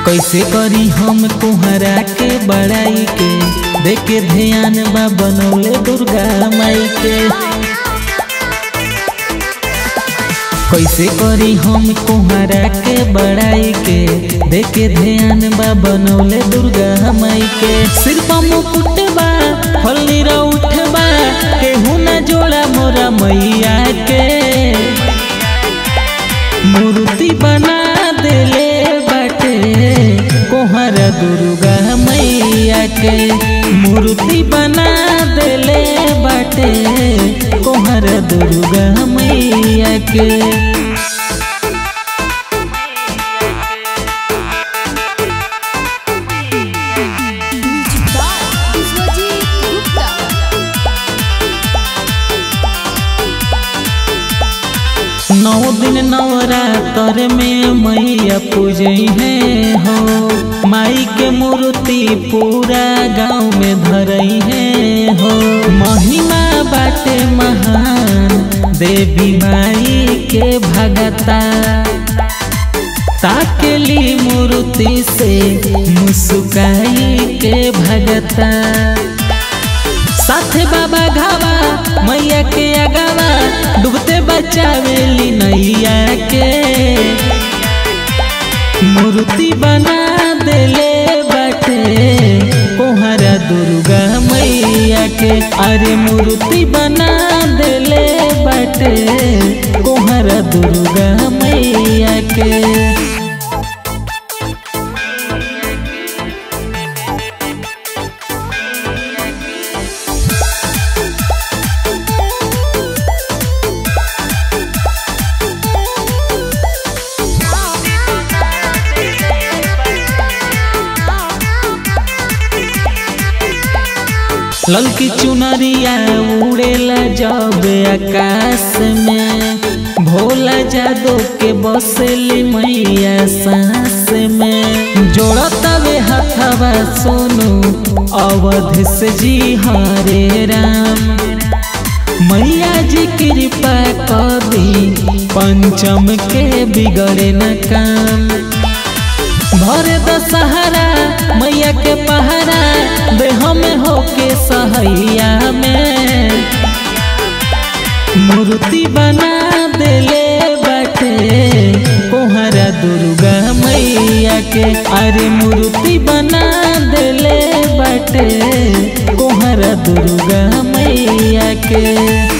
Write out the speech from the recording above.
कैसे करी हम कुहरा के बड़ाई के देखे ध्यान बा बनौले दुर्गा माई के कैसे करी हम कुहरा के बड़ाई के देखे ध्यान बा बनौले दुर्गा माई के सिर पर मुकुट बा फल्ली उठ बा केहू न जोड़ा मोरा मैया के मूर्ति बना देले बाटे कोहरा दुर्गा मैया के मूर्ति बना देले बाटे कोहरा दुर्गा मैया के विश्वजीत गुप्ता नौ दिन नवरात्र में मैया पूजई है हो माई के मूर्ति पूरा गांव में धरई है हो महिमा बाटे महान देवी माई के भगता ताकेली मूर्ति से मुस्काई के भगता साथे बाबा घावा मैया के अगावा डूबते बचावेली नैया के मूर्ति बना देले बाटे कोहरा दुर्गा मैया के अरे मूर्ति बना देले बाटे कोहरा दुर्गा मैया के ललकी चुनरिया उड़ेला जब आकाश में भोला जादो के बसेली मैया सांस में जोड़तवे हथवा सोनू अवध से जी हरे राम मैया जी कृपा कदी पंचम के बिगड़े न काम भरे दशहरा मैया के पहरा देह में होके सहैया में मूर्ति बना देले बाटे कोहरा दुर्गा मैया के अरे मूर्ति बना देले बाटे कोहरा दुर्गा मैया के